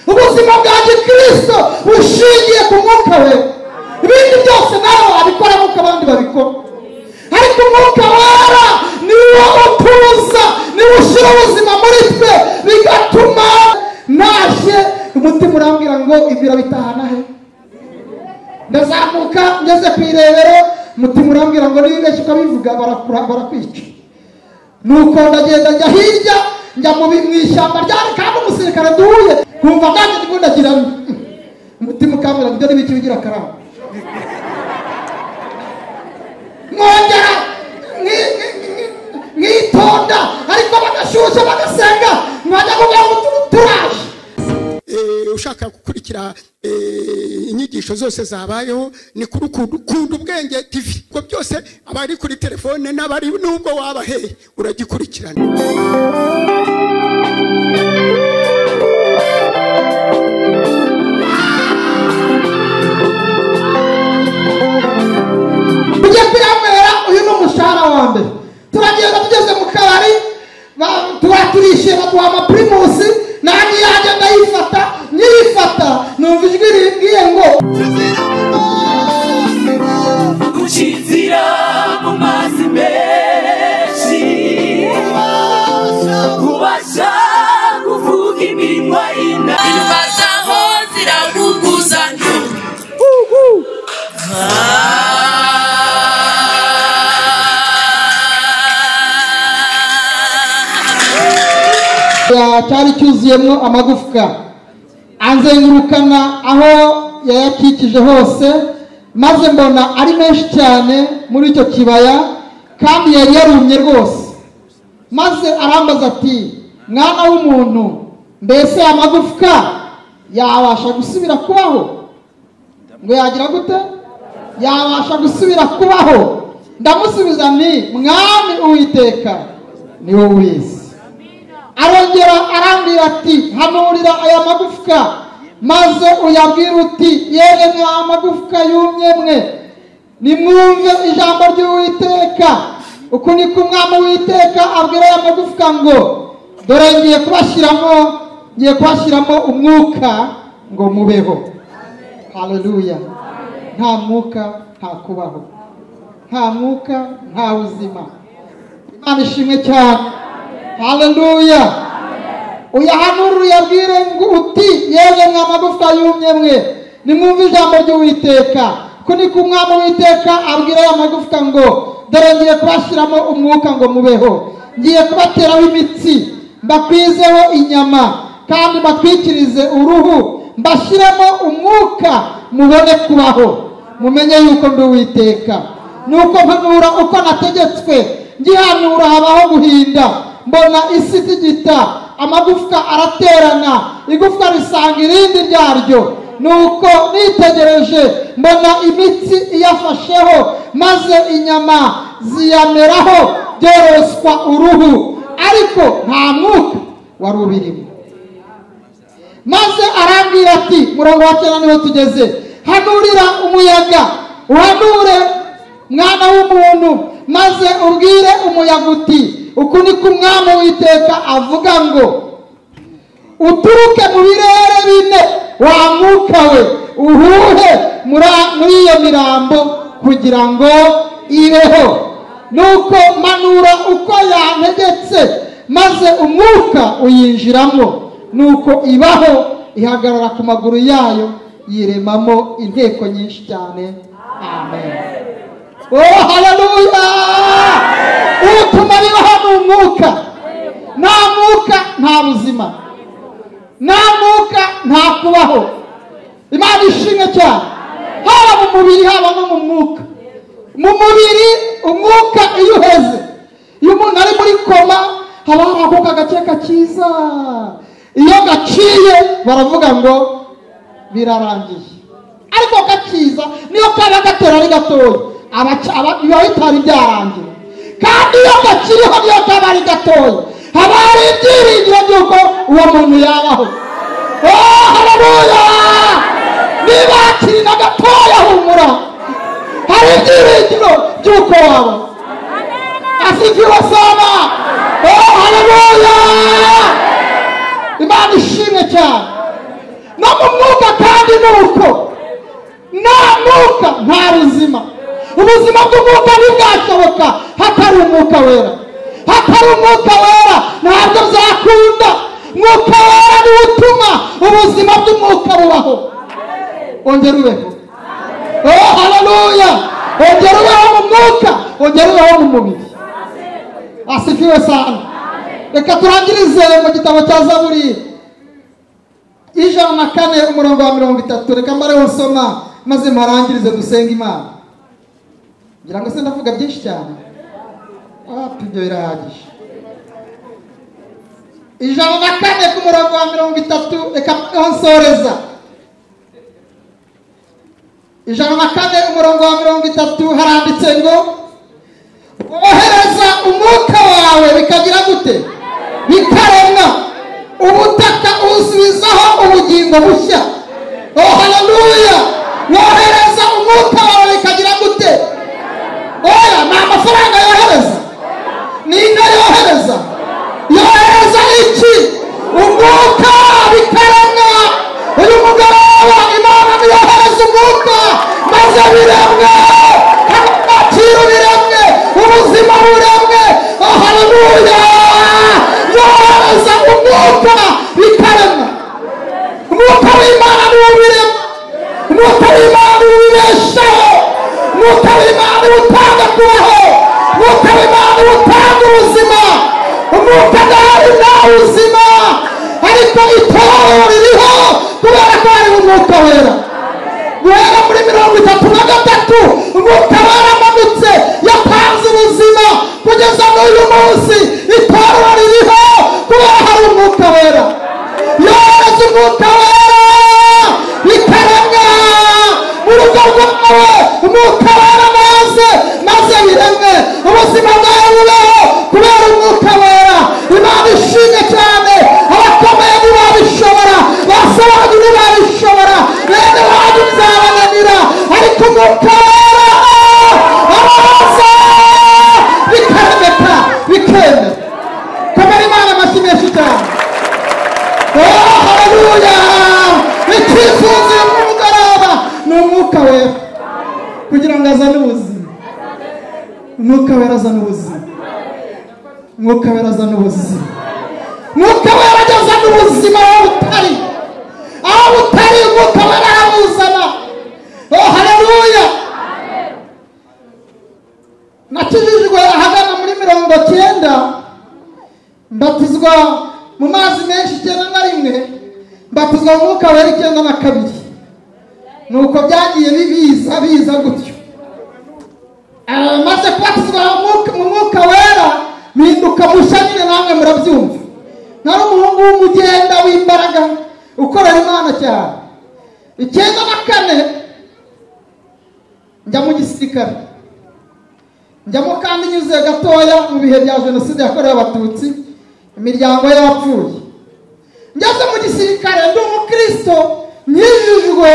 ubuzima bwa gikristo bushingiye ku mwuka we ibindi byose nawe wabikora nk'uko abandi babikora ariko umwuka wera ni wo utuza ni wo ushyira ubuzima muri twe bigatuma naje umutima urambwira ngo ibiro bitahana he ndazamuka ngeze ku irebero umutima urambwira ngo niba ubeshye ukabivuga barakwica nuko ndagenda njya hirya njya mu ishyamba ryari kandi umusirikare duhuye nkumva nanjye ndimo ndagira umutima ukambwira ngo ibyo ni biki bigira karamba mwongera mwitonda ariko bagashyushya bagasenga mwajya kugira ngo turaje ushaka gukurikira inyigisho zose zabayeho ni kuri ukunda ubwenge tv ubwo byose abari kuri telefone n'abari n'ubwo waba hehe uragikurikirana tujye kuyanywera uyu ni umushahara wa mbere turagenda tugeze mu kabari ba- tuba turishima duha amapirimusi nanjye yanjye ndayifata nyirifata numva ijwi rimbwiye ngo gucizira mu mazi menshi kubasha kuvuga iminwa y'ina inuma zaho ziravuguzanya Ya- cyari cyuzuyemo amagufwa anzengurukana aho yayakikije hose maze mbona ari menshi cyane muri icyo kibaya kandi yari yarumye rwose maze arambaza ati mwana w'umuntu mbese amagufwa yabasha gusubira kubaho ngo yagira gute yabasha gusubira kubaho ndamusubiza nti mwami uwiteka ni wowe ubizi arongera arambwira ati hanurira aya magufwa maze uyabwire uti yewe mwa magufwa yumye mwe nimwumve ijambo ry'uwiteka uku niko umwami w'iteka abwira aya magufwa ngo dore ngiye kubashyiramo ngiye kubashyiramo umwuka ngo mubeho haleluya nta mwuka nta kubaho nta mwuka nta buzima imana ishimwe cyane haleluya uyahanurire uyabwire ngo uti yewe mwa magufwa yumye mwe nimwumve ijambo ry'uwiteka ko niko umwami w'iteka abwira aya magufwa ngo dore ngiye kubashyiramo umwuka ngo mubeho ngiye kubateraho imitsi mbakwizeho inyama kandi batwikirize uruhu mbashyiremo umwuka mubone kubaho mumenye yuko ndi uwiteka nuko mpanura uko nategetswe ngihanura habaho guhinda mbona isi itigita amagufwa araterana igufwa risanga irindi ryaryo nuko nitegereje mbona imitsi iyafasheho maze inyama ziyameraho byoroswa uruhu ariko nta mwuka wari ubirimo maze arambwira ati murongo wa cyenda niho tugeze hanurira umuyaga uhanure mwana w'umuntu maze ubwire umuyaga uti uku niko umwami w'iteka avuga ngo uturuke mu birere bine wa mwuka we uhuhe muri- muri iyo mirambo kugira ngo ibeho nuko manura uko yantegetse maze umwuka uyinjiramo nuko ibaho ihagarara ku maguru yayo yiremamo inteko nyinshi cyane amen Oh, haleluya! Utuma bibaho ni umwuka. Nta mwuka nta buzima. Nta mwuka nta kubaho. Imana ishimwe cyane. Haba mu mubiri haba no mu mwuka. Mu mubiri umwuka iyo uheze. Iyo umuntu ari muri koma haba hari akuka gakeka kiza. Iyo gaciye baravuga ngo birarangiye. Ariko kakiza niyo kaba gatera ari gatoya. Abaca- aba- biba bitari byarangira kandi iyo gakiriho niyo kaba ari gatoya haba hari ibyiringiro by'uko uwo muntu yabaho Oh, haleluya niba hakiri na gatoya humura hari ibyiringiro by'uko wabaho asikiwe sana Oh, haleluya imana ishimwe cyane kandi nuko nta mwuka nta buzima ubuzima bw'umwuka ntibwashoboka hatari umwuka wera hatari umwuka wera ntabwo byakunda umwuka wera niwo utuma ubuzima bw'umwuka bubaho ongera ubeho oh haleluya ongera ubeho mu mwuka ongera ubeho mu mubiri asifiwe sana reka turangirize mu gitabo cya zaburi ijana na kane umurongo wa mirongo itatu reka mbareho nsoma maze mparangirize dusenga imana ngira ngo se ndavuga byinshi cyane wapi ibyo birahagije ijana na kane ku murongo wa mirongo itatu reka mbareho nsoreza ijana na kane umurongo wa mirongo itatu haranditse ngo wohereza umwuka wawe bikagira gute bikaremwa ubutaka ubusubizaho ubugingo bushya oh haleluya wohereza umwuka wawe bikagira gute oya ni amafaranga yohereza ni inda yohereza yohereza iki umwuka bikaremwa uyu mugoroba imana niyohereza umwuka maze biremwe agaciro biremwe ubuzima buremwe oh haleluya yohereza umwuka bikaremwa umwuka w'imana niwo ubirema umwuka w'imana niwo ubibeshaho umwuka w'imana niwo utanga kubaho umwuka w'imana niwo utanga ubuzima umwuka nawe nta buzima ariko itorero ririho kubera ko hari umwuka wera guhera muri mirongo itatu na gatatu umwuka waramanutse yatanze ubuzima kugeza n'uyu munsi itorero ririho kubera hari umwuka wera yohereza umwuka wera bikaremwa mu rugo rwawe umwuka wera maze maze biremwe ubuzima bwawe bubeho kubera umwuka wera imana ishimwe cyane abakomeye ntibabishobora basobanuye ntibabishobora bene wanyu bizabananira ariko umwuka wera araza bikaremeka bikemera kamara imana amashyi menshi cyane Oh, haleluya icyifuzo y'umugoroba ni umwuka wera kugira ngo azane ubuzima umwuka wera azana ubuzima umwuka wera azana ubuzima umwuka wera azana ubuzima aho butari aho butari umwuka wera aramuzana oh haleluya nakijijwe ahagana muri mirongo cyenda mbatizwa mu mazi menshi icyenda na rimwe mbatizwa mu mwuka wera icyenda na kabiri ni uko byagiye bibiza biza gutyo Ah, maze kubatizwa mu mwuka- mu mwuka wera mpinduka mushya nyine namwe murabyumva nari umuhungu w'umugenda w'imbaraga ukorera imana cyane icyenda na kane njya mu gisirikare njyamo kandi nyuze gatoya mu bihe bya jenoside yakorewe abatutsi imiryango y'abapfuye ngeze mu gisirikare ndi umukristo nyijijwe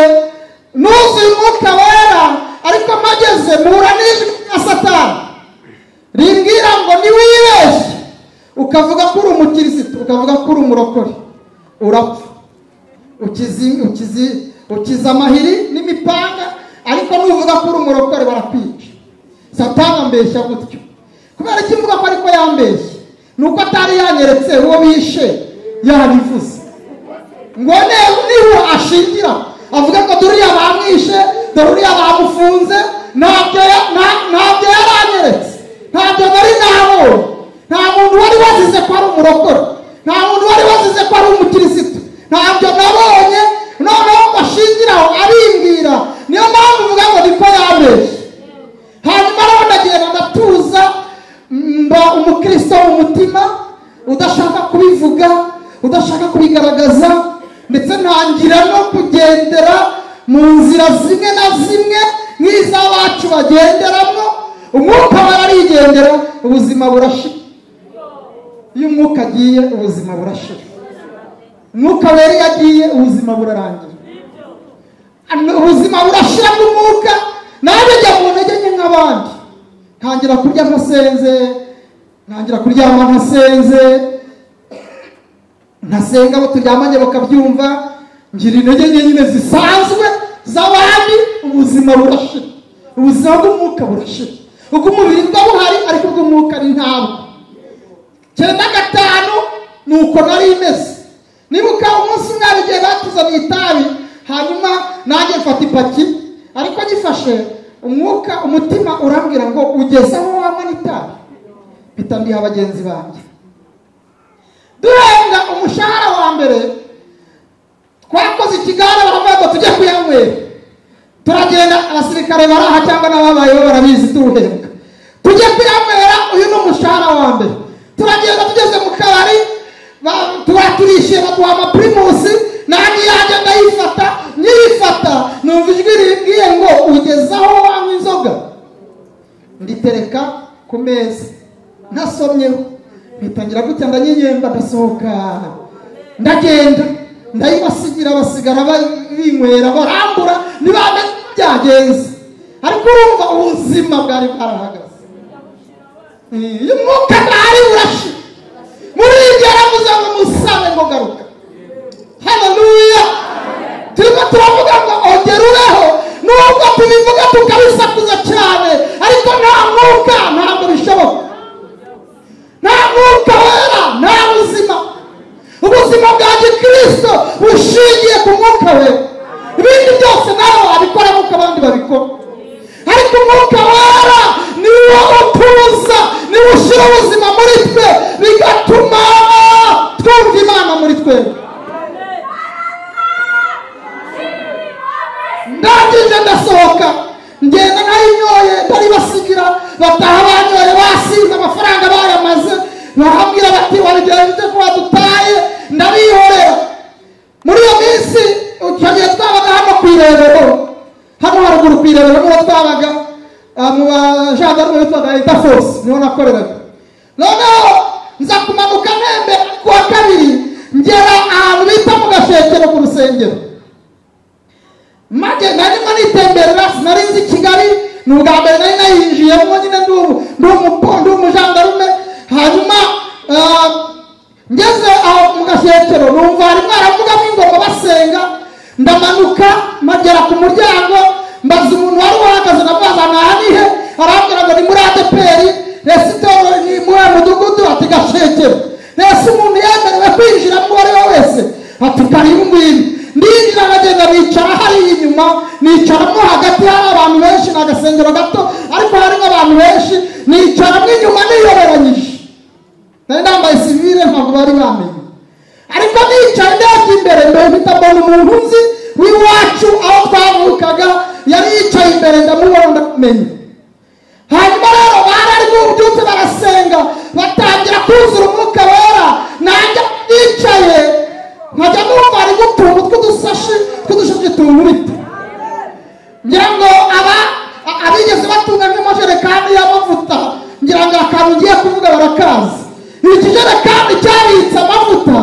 nuzuye umwuka wera ariko mpageze mpura n'ijwi rya satani rimbwira ngo ntiwibeshye ukavuga ko uri umukirisitu ukavuga ko uri umurokore urapfa ukizi ukizi ukiza amahiri n'imipanga ariko nuvuga ko uri umurokore barakwica satani ambeshya gutyo kubera iki mvuga ko ariko yambeshye ni uko atari yanyeretse uwo bishe yabivuze ngo ne- niho ashingira avuga ko duriya bamwishe dore uriya bamufunze ntabyo ya- nta- ntabyo yari anyeretse ntabyo nari nabonye nta muntu wari wazize ko ari umurokore nta muntu wari wazize ko ari umukirisitu ntabyo nabonye noneho bashingiraho arimbwira niyo mpamvu mvuga ngo niko yabeshye hanyuma rero ndagenda ndatuza mba umukristo mu mutima udashaka kubivuga udashaka kubigaragaza ndetse ntangira no kugendera mu nzira zimwe na zimwe nk'iz'abacu bagenderamo umwuka bararigendera ubuzima burashira iyo umwuka agiye ubuzima burashira umwuka wera iyo agiye ubuzima burarangira Ano- ubuzima burashira bw'umwuka nanjye njya mu ntege nke nk'abandi ntangira kurya ntasenze ntangira kuryama ntasenze ntasenga abo turyamanye bakabyumva ngira intege nke nyine zisanzwe z'abandi ubuzima burashira ubuzima bw'umwuka burashira ubw'umubiri bwabuhari ariko ubw'umwuka ari ntabwo cyenda gatanu ni uko nari imeze nibuka umunsi umwe hari igihe batuzaniye itabi hanyuma nanjye mfata ipaki ariko gifashe umwuka umutima urambwira ngo ugeze aho wanywa n'itabi mpita ndiha bagenzi banjye duhembwa umushahara wa mbere twakoze ikiganiro baravuga ngo tujye kuyanywera turagenda abasirikare baraha cyangwa n'ababayeho barabizi tuwuhembwa tujye kuyanywera uyu ni umushahara wa mbere turagenda tugeze mu kabari ba- turaturishe baduha amapirimusi nanjye yanjye ndayifata nyirifata numva ijwi rimbwiye ngo ugeze aho wanywa inzoga nditereka ku meza ntasomyeho ngitangira gutya ndanyiyemba ndasohoka ndagenda ndayibasigira basigara binywera barambura ntibamenye uko byagenze ariko urumva ubuzima bwari bwarahagaze iyo umwuka ntari urashi muri ibyo yaravuze ngo musabe ngo garuka haleluya turimo turavuga ngo ongerureho nubwo tubivuga tukabisakuza cyane ariko nta mwuka ntabwo bishoboka nta mwuka wera nta buzima ubuzima bwa gikristo bushingiye ku mwuka wera ibindi byose nawe wabikora nk'uko abandi babikora ariko umwuka wera niwo utuza niwo ushyira ubuzima muri twe bigatuma twumva imana muri twe ndangije ndasohoka ngenda nayinyoye ndaribasigira bataha banyoye basize amafaranga bayamaze barambwira bati wabigerageze ko badutaye ndarihorera muri iyo minsi icyo gihe twabaga hano ku irebero hano haruguru ku irebero niho twabaga ah, mu bajandarume bitwaga leta force niho nakoreraga noneho nza kumanuka ntembe ku wa kabiri ngera ahantu bita mu gashekero ku rusengero maze narimo nitemberera sinari nzi kigali ni ubwa mbere nari nayinjiyemo nyine ndi umu- ndi umupo- ndi umujandarume hanyuma ah, ngeze aho mu gashetero numva harimo haravugamo ingoma basenga ndamanuka magera ku muryango mbaza umuntu wari uhagaze ndamubaza nahanihe arambwira ngo ni muri adeperi ese itorero ni muri uwo mudugudu ati gashekero ese umuntu yemerewe kwinjira uwo ari we wese ati karibu ngwino ndinjira nkagenda nicara hariya inyuma nicaramo hagati hari abantu benshi ni agasengero gato ariko harimo abantu benshi nicaramo inyuma niyoberanyije nari nambaye sivire ntabwo bari bamenye ariko nicaye ndebye imbere mbere mpita mbona umuntu nzi w'iwacu aho twavukaga yari yicaye imbere ndamubona ndamumenya hanyuma rero barari mubyutse barasenga batangira kuzura umwuka wera nanjye nicaye nkajya numva hari gutungu tw'udusashi tw'udushashi tunkubita ngira ngo aba a- abigeze batunga nk'amajerekani y'amavuta ngira ngo akantu ugiye kuvuga barakazi iki jerekani cyabitse amavuta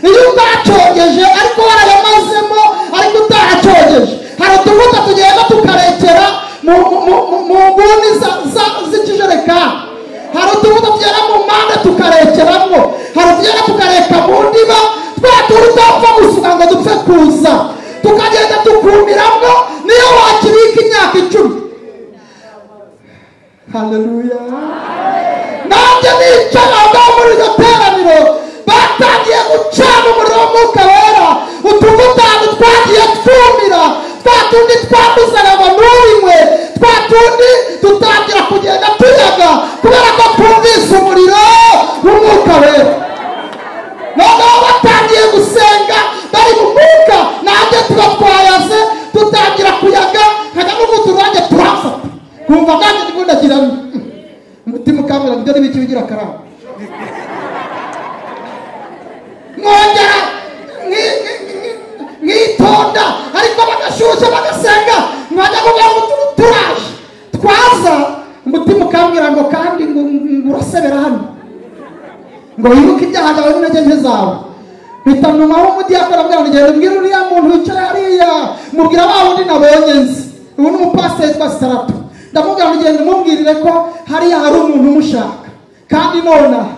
iyo utacogeje ariko warayamazemo ariko utaracogeje hari utuvuta tugenda tukarekera mu mu- mu- mu- mu nguni za- za- z'ikijerekani hari utuvuta tugera mu mpande tukarekeramo hari utugenda tukareka mu ndiba twa turi utapfa gusuka ngo dupfe kuza tukagenda tukumiramo niyo wakibika imyaka icumi haleluya nanjye nicara ngaho muri iryo teraniro batangiye gucana umuriro w'umwuka wera utuvutanu twagiye twumira twa tundi twanduzaga ngo ntubinywe twa tundi dutangira kugenda tuyaga kubera ko twumvise umuriro w'umwuka wera noneho batangiye gusenga bari mu mwuka nanjye tuba twayaze dutangira kuyaga nkajya n'ubutu nanjye turafata nkumva nanjye ndimo ndagira nti, umutima ukambwira ngo ibyo ni biki bigira akarama mwongera mwi- mwi- mwi- mwitonda ariko bagashyushya bagasenga mwajya kuvuga ngo tu- turaje twaza umutima ukambwira ngo kandi ngo ngo urasebera hano ngo wibuke ibyaha byawe n'intege nke zawe mpita numaho umudiyakora bwira ngo genda ubwire uriya muntu wicaye hariya mubwira wa wundi nabonye nzi ubu ni umupasiteri witwa sitarapu ndamubwira ngo genda umubwirire ko hariya hari umuntu umushaka kandi nonaha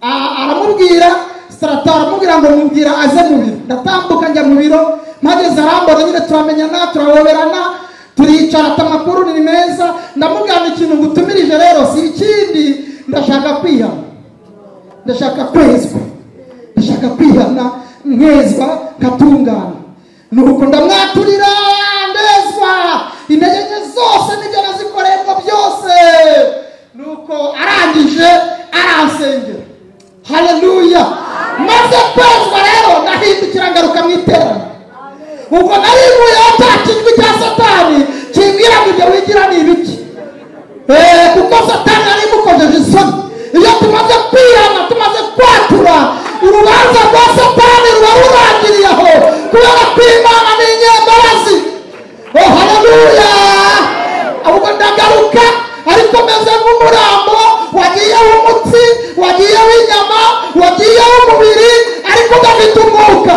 a- aramubwira sitarapu aramubwira ngo mubwira aze mu biro ndatambuka njya mu biro maze mbona nyine turamenyana turahoberana turicara ati amakuru ni meza ndamubwira ikintu ngutumirije rero si ikindi ndashaka kwihana ndashaka kwezwa ndashaka kwihana nkezwa nkatungana nuko ndamwaturira ndezwa intege nke zose n'ibyo nazikorerwa byose nuko arangije aransengera haleluya maze kwezwa rero ndahindukira ngaruka mu iteraniro ubwo nari ivuye aho cya kijwi cya satani kimbwira ngo ibyo wigira ni ibiki Eh, kuko satani yari imukojeje isoni iyo tumaze kwihana tumaze kwatura urubanza rwa satani ruba rurangiriye aho kubera ko imana ni inyembabazi oh haleluya ahubwo ndagaruka ariko meze nk'umurambo wagiyeho umutsi wagiyeho inyama wagiyeho umubiri ariko udafite umwuka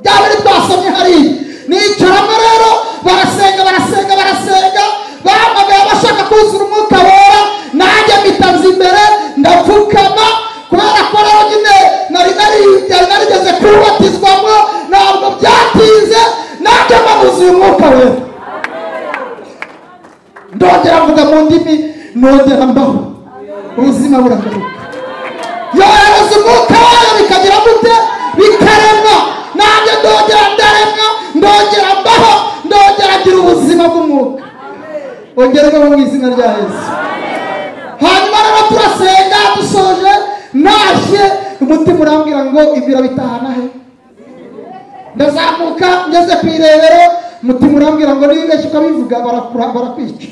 bya biri twasomye hariya nicaramo rero barasenga barasenga barasenga bahamagaye bashaka kuzura umwuka wera nanjye mbitanze imbere ndapfukama kubera ko rero nyine nari nari- yari narigeze kubatizwamo ntabwo byatinze nanjye mbabuze uyu mwuka wera ndongera mvuga mu ndimi nongera mbaho ubuzima buragaruka yohereza umwuka wayo bikagira gute bikaremwa nanjye ndongera ndaremwa ndongera mbaho ndongera ngira ubuzima bw'umwuka ongererweho mu izina rya yesu hanyuma rero turasenga dusoje nashye umutima urambwira ngo ibiro bitahana he ndazamuka ngeze ku irebero umutima urambwira ngo niba ubeshye ukabivuga barakura- barakwica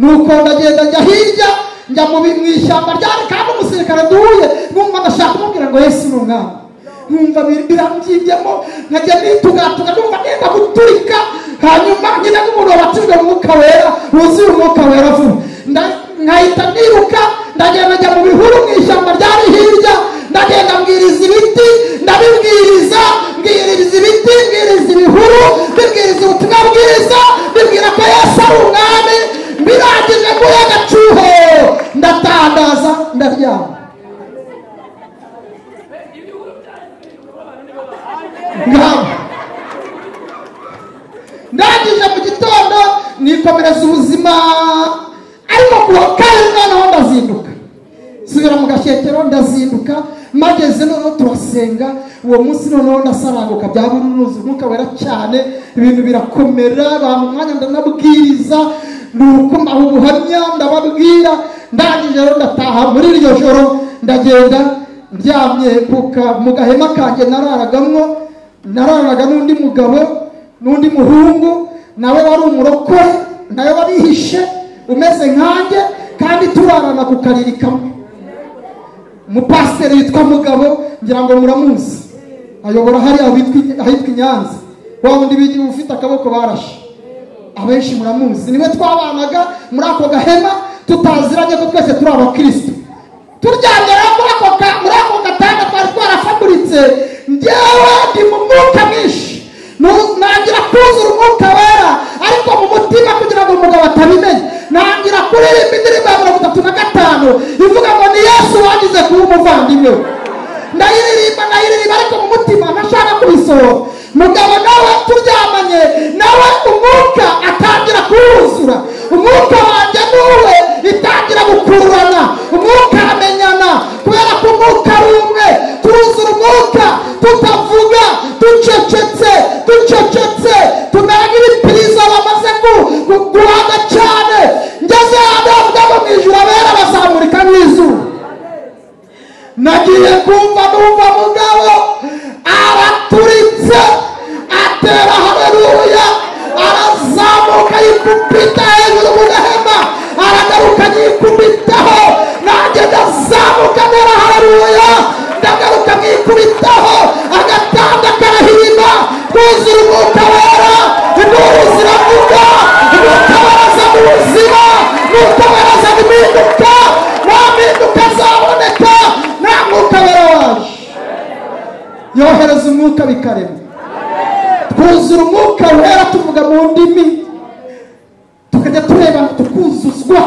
nuko ndagenda njya hirya njya mu bi- mu ishyamba ryari kandi umusirikare duhuye numva ndashaka kumubwira ngo yesu ni umwami numva bir- birambyimbyemo nkajya nitugatuka numva nenda guturika hanyuma nyine nk'umuntu wabatijwe mu mwuka wera wuzuye umwuka wera vuba Nda- nkahita niruka ndagenda njya mu bihuru mu ishyamba ryari hirya ndagenda mbwiriza ibiti ndabibwiriza mbwiriza ibiti mbwiriza ibihuru mbibwiriza ubutumwa bwiza mbibwira ko yesu ari umwami birangije nguhe agacuho ndatangaza ndaryama ngamba ndangije mu gitondo nikomereza ubuzima ariko kuwa kane noneho ndazinduka subira mu gashyekero ndazinduka mageze noneho turasenga uwo munsi noneho ndasaranguka byaba urunuzi umwuka wera cyane ibintu birakomera bampa umwanya ndanabwiriza nuko mbaha ubuhamya ndababwira ndangije rero ndataha muri iryo joro ndagenda ndyamye ku ka- mu gahema kanjye nararagamo nararaga n'undi mugabo n'undi muhungu nawe wari umurokore nawe warihishe umeze nkanjye kandi turarana ku kariri kamwe umupasiteri witwa mugabo ngira ngo muramuzi ayobora hariya witwa- ahitwa i nyanza wa wundi bigi- ufite akaboko barashe abenshi muramuzi niwe twabanaga muri ako gahema tutaziranye ko twese turi abakirisitu turyamye rero muri ako ka- muri ako gatanda twari twarafaguritse njyewe ndi mu mwuka mwinshi Nu- ntangira kuzura umwuka wera ariko mu mutima kugira ngo umugabo atabimenye ntangira kuririmba indirimbo ya mirongo itatu na gatanu ivuga ngo ni yesu wagize kuba umuvandimwe we." ndayiririmba ndayiririmba ariko mu mutima ntashaka kubisohora mugabo nawe turyamanye nawe umwuka atangira kuwuzura umwuka wanjye n'uwe itangira gukururana umwuka aramenyana kubera ko umwuka ari umwe turuzura umwuka tutavuga ducecetse ducecetse tumera nk'ibipirizo bamaze gu- gu- guhaga cyane ngeze ahantu havuga ngo mu ijuru abera bazamurika n'izuba nagiye kumva numva mugabo araturitse atera haleluya arazamuka yikubita hejuru mu gahema aragaruka yikubitaho nanjye ndazamuka ntera haleluya ndagaruka mwikubitaho agatanda karahirima twuzura umwuka wera induru ziravuga umwuka weraza mu buzima umwuka weraza mu mpinduka nta mpinduka zaboneka nta mwuka wera waje yohereza umwuka bikarema twuzura umwuka wera tuvuga mu ndimi tukajya turebana tukuzuzwa